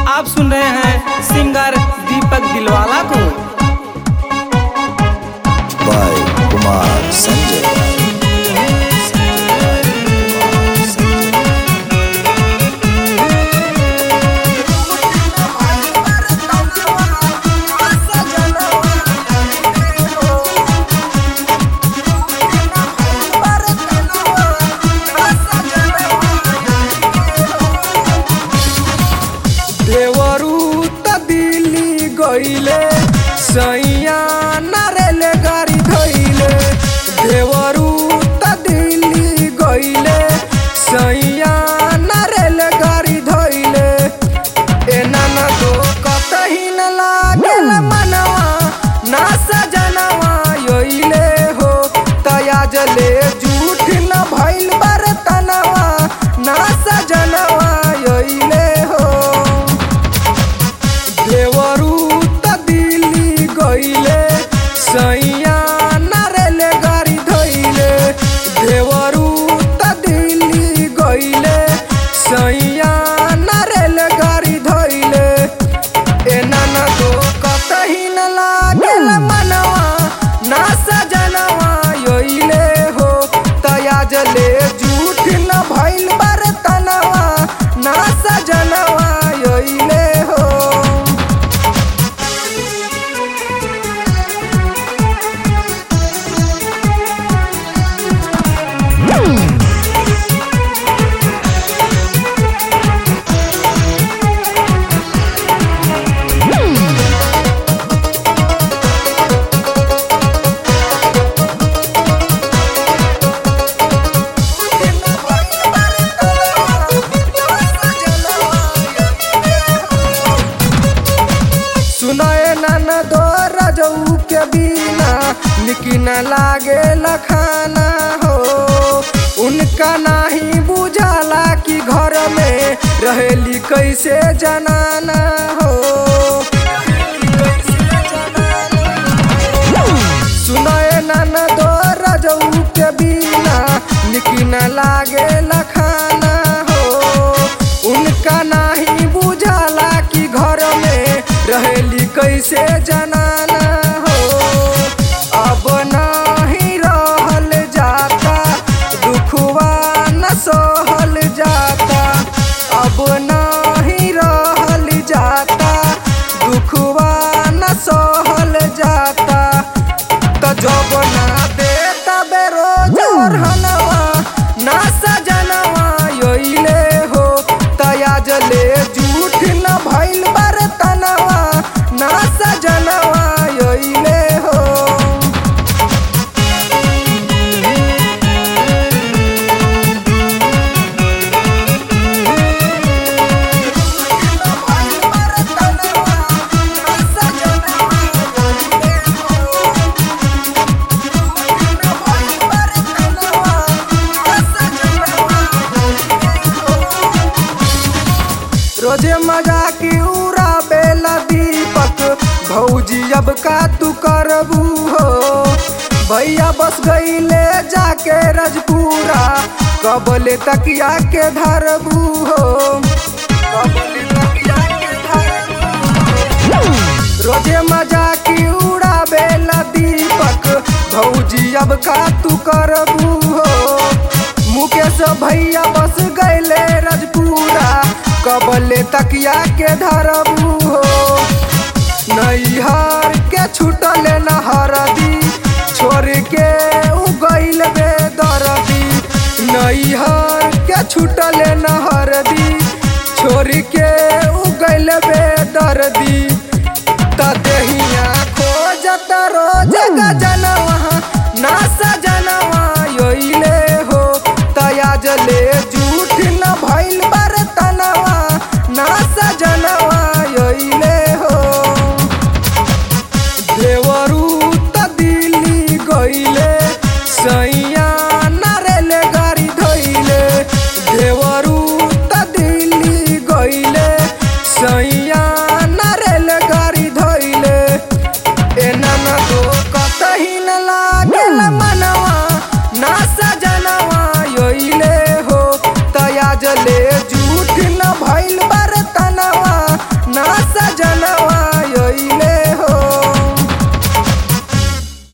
आप सुन रहे हैं सिंगर दीपक दिलवाला को by Kumar Sanjay. देवरू त दिल्ली गईले सैया नारेल गाड़ी धैले देवरू त दिल्ली गईले सैया नारेल गाड़ी धैले एना न दो कतही न लागेल मनवा ना सजनवा योइले हो तया जले झूठ न भइल बरतनवा ना सजनवा योइले हो देवरू त दिल्ली गईले सैया नारेल गाड़ी धैले देवरू त दिल्ली गईले सैया नारेल गाड़ी धैले एना न दो कतही न लागेल मनवा ना सजनवा योइले हो तया जले झूठ न भइल बरतनवा ना सजनवा योइले हो सुनाए नन दो रजऊ के बिना निकी न लागे लखाना हो उनका नाही बुझाला कि घर में रहेली कैसे जनाना हो सुनाए नन दो रजऊ के बिना निकी न लागे लखाना हो उनका नाही बुझाला कि घर में रहेली कैसे जनाना हो अब नाही रहल जाता दुखवा न सहल जाता अब नाही रहल जाता दुखवा न सहल जाता त जब ना दे तबे रोज हनवा ना सजनवा योइले हो तया जले झूठ न भइल बरतनवा ना सजनवा योइले हो रोजे मजा की उड़ा बेला दीपक भौजी अब का तू करबू हो भैया बस गईले जाके रजपुरा कबले तकिया के धरबू हो कबले तकिया के धरबू हो। रोजे मजा की उड़ा बेला दीपक भौजी अब का तू करबू हो मुकेश भैया बस गईले रजपुरा कबले तकिया के धरबू हो नैहर के छूटल नहरदी छोड़ के उ गईल बेदरदी नैहर के छूटल नहरदी छोड़ के उ गईल बेदरदी त देहिया खोजत रोज गजनवा ना सजनवा योइले हो तया जले झूठ न भइल बरतनवा ना सजनवा योइले हो देवरू त दिल्ली गईले सैया नारेल गाड़ी धैले देवरू त दिल्ली गईले सैया नारेल गाड़ी धैले एना न दो कतही न लागेल मनवा ना सजनवा योइले हो तया जले झूठ न भइल बरतनवा ना सजन